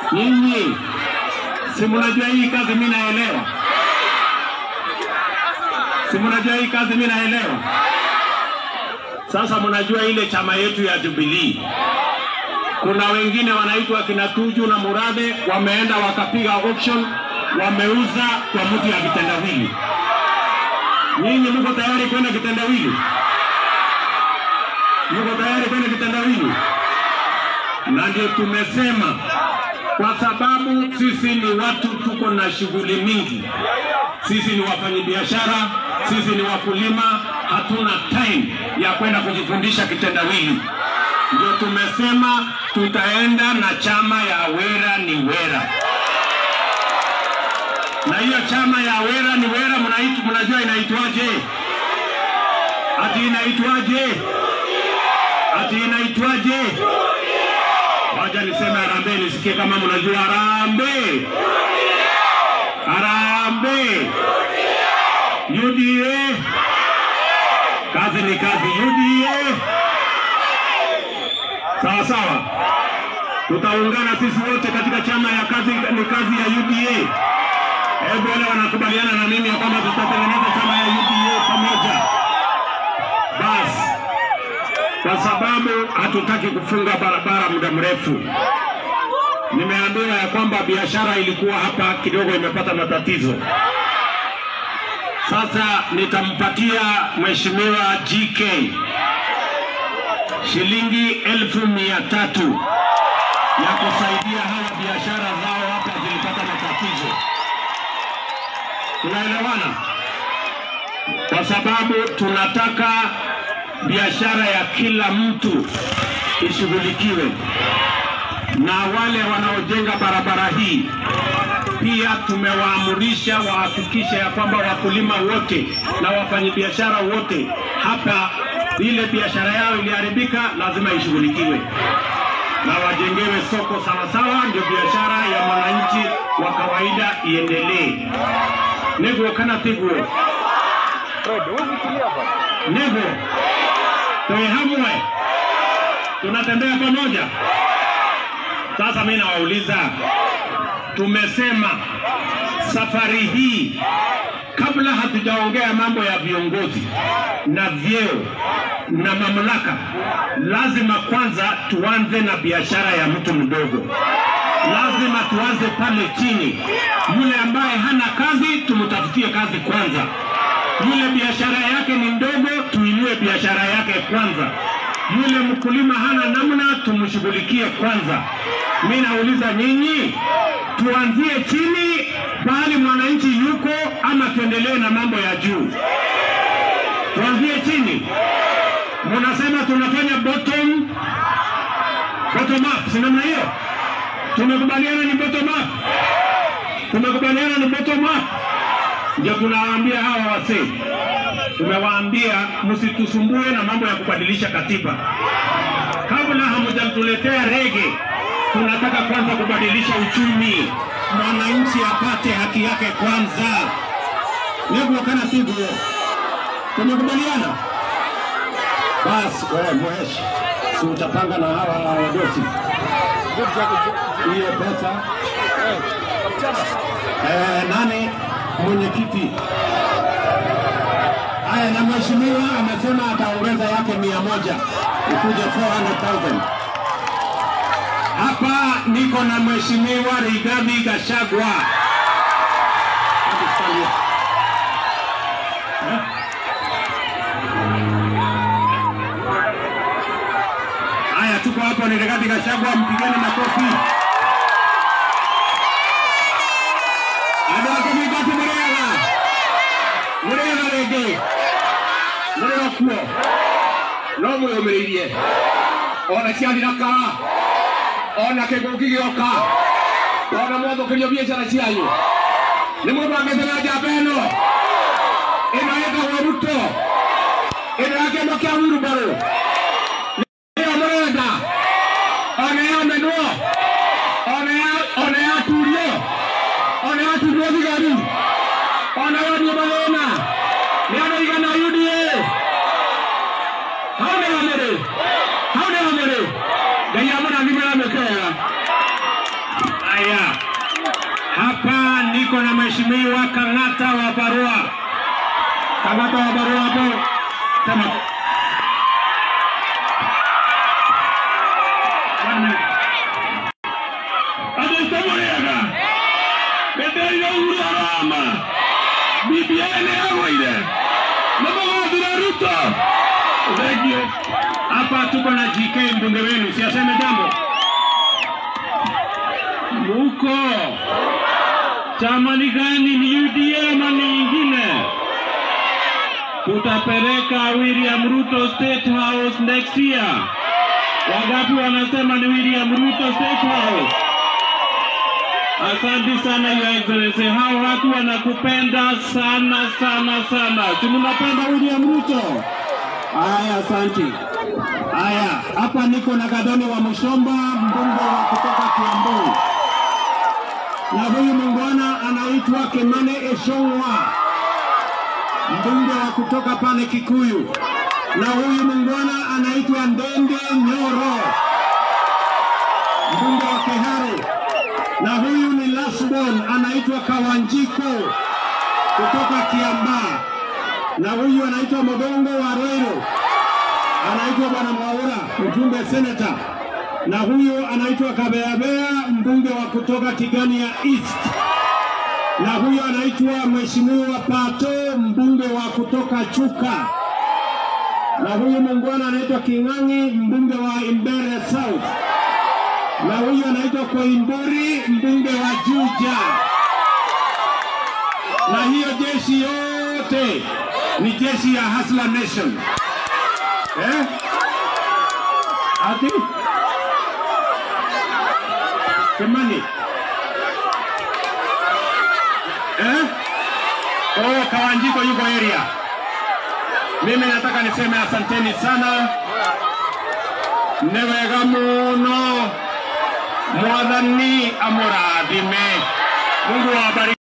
Nyinyi si mnajua hii kazi mimi naelewa, si mnajua hii kazi mimi naelewa. Sasa mnajua ile chama yetu ya Jubilee, kuna wengine wanaitwa kina Tuju na Murathe, wameenda wakapiga auction, wameuza kwa mtu ya kitendawili. Nyinyi mko tayari kwenda kitendawili? Mko tayari kwenda kitendawili? Na ndio tumesema kwa sababu sisi ni watu tuko na shughuli mingi. Sisi ni wafanyabiashara, sisi ni wakulima, hatuna time ya kwenda kujifundisha kitendawili. Ndio tumesema tutaenda na chama ya Wera ni Wera, na hiyo chama ya Wera ni Wera mnaitu, mnajua inaitwaje? Ati inaitwaje? Ati inaitwaje? Wacha niseme harambee, nisikie kama mnajua harambee. Harambee. UDA. Kazi ni kazi. UDA. Sawa sawa, tutaungana sisi wote katika chama ya kazi ni kazi ya UDA. Hebu wale wanakubaliana na mimi ya kwamba tutatengeneza chama ya UDA pamoja. Basi kwa sababu hatutaki kufunga barabara muda mrefu. Nimeambiwa ya kwamba biashara ilikuwa hapa kidogo imepata matatizo. Sasa nitampatia mheshimiwa GK shilingi elfu mia tatu ya kusaidia hawa biashara zao hapa zilipata matatizo. Tunaelewana? Kwa sababu tunataka biashara ya kila mtu ishughulikiwe, na wale wanaojenga barabara hii pia tumewaamurisha wahakikishe ya kwamba wakulima wote na wafanyabiashara wote hapa, ile biashara yao iliharibika, lazima ishughulikiwe na wajengewe soko sawasawa, ndio biashara ya mwananchi wa kawaida iendelee. Niguo kana tiguo? Niguo tuwe hamwe, tunatembea pamoja. Sasa mimi nawauliza, tumesema safari hii kabla hatujaongea mambo ya viongozi na vyeo na mamlaka, lazima kwanza tuanze na biashara ya mtu mdogo. Lazima tuanze pale chini. Yule ambaye hana kazi, tumtafutie kazi kwanza. Yule biashara yake ni ndogo, tuinue biashara yake kwanza. Yule mkulima hana namna, tumshughulikie kwanza. Mi nauliza nyinyi, tuanzie chini pahali mwananchi yuko, ama tuendelee na mambo ya juu? Tuanzie chini. Munasema tunafanya bottom bottom up, si namna hiyo? Tumekubaliana ni bottom up, tumekubaliana ni bottom up. Ndio tunawaambia hawa wasee, tumewaambia msitusumbue na mambo ya kubadilisha katiba kabla hamjatuletea rege. Tunataka kwanza kubadilisha uchumi, mwananchi apate haki yake kwanza. Niguo kana sivyo? Tumekubaliana? Basi wewe mweshi, si utapanga na hawa wadosi hiyo pesa eh, nani mwenyekiti? Haya, na mheshimiwa amesema ataongeza yake mia moja ikuje 400,000. Hapa niko na mheshimiwa Rigathi Gachagua. Hebu stand here. Eh? Haya, tuko hapo ni Rigathi Gachagua, mpigeni makofi. Andũ akũ mĩingati mũrĩaga mũrĩaga rĩngĩ mũrĩ o kuo no mwĩyũmĩrĩirie ona ciathira kara ona kĩngũki gĩoka ona mwathũkĩrio biacara cianyu nĩ mũbangĩte na njamba ĩno ĩno ĩtagwo Ruto ĩno ya kĩama kĩa Wilbarrow ĩyo mũrenda ona yamenwo ona ya- ona yaturio ona yaturio thigari ona yonio mathĩna nĩ anaigana UDA hau nĩ hamũrĩ hau nĩ hamũrĩ ngai amũrathimĩra mĩkega aya niko na mheshimiwa Kang'ata wa Barua. Kang'ata wa Barua hapo, sema adesamorega ndeteire uhuru arama BBI nĩ yagũire nĩmũgathira Ruto thengio hapa tuko na GK mbunge wenu siaseme jambo muko chama ni gani ni UDA ama ni nyingine tutapeleka William Ruto State House next year wangapi wanasema ni William Ruto State House Asante sana Your Excellency, hao watu wanakupenda sana sana sana. Si mnapenda William Ruto? Haya, asante. Haya, hapa niko na Gadoni wa Mushomba, mbunge wa kutoka Kiambu, na huyu muungwana anaitwa Kimani Eshongwa, mbunge wa kutoka pale Kikuyu, na huyu muungwana anaitwa Ndende Nyoro, mbunge wa Kiharu na huyu ni Lasbon anaitwa Kawanjiko kutoka Kiambaa, na huyu anaitwa Modongo wa Roiro, anaitwa Bwana Mwaura, mjumbe seneta, na huyu anaitwa Kabeabea, mbunge wa kutoka Tigania East, na huyu anaitwa Mheshimiwa Pato, mbunge wa kutoka Chuka, na huyu muungwana anaitwa King'ang'i, mbunge wa Imbere South na huyu anaitwa Koimburi, mbunge wa Juja. Na hiyo jeshi yote ni jeshi ya Hustler Nation eh? Ati Kimani eh? Oh, Kawanjiko yuko area. Mimi nataka niseme asanteni sana, nĩ wega mũno mwathani amũrathime mungu awabariki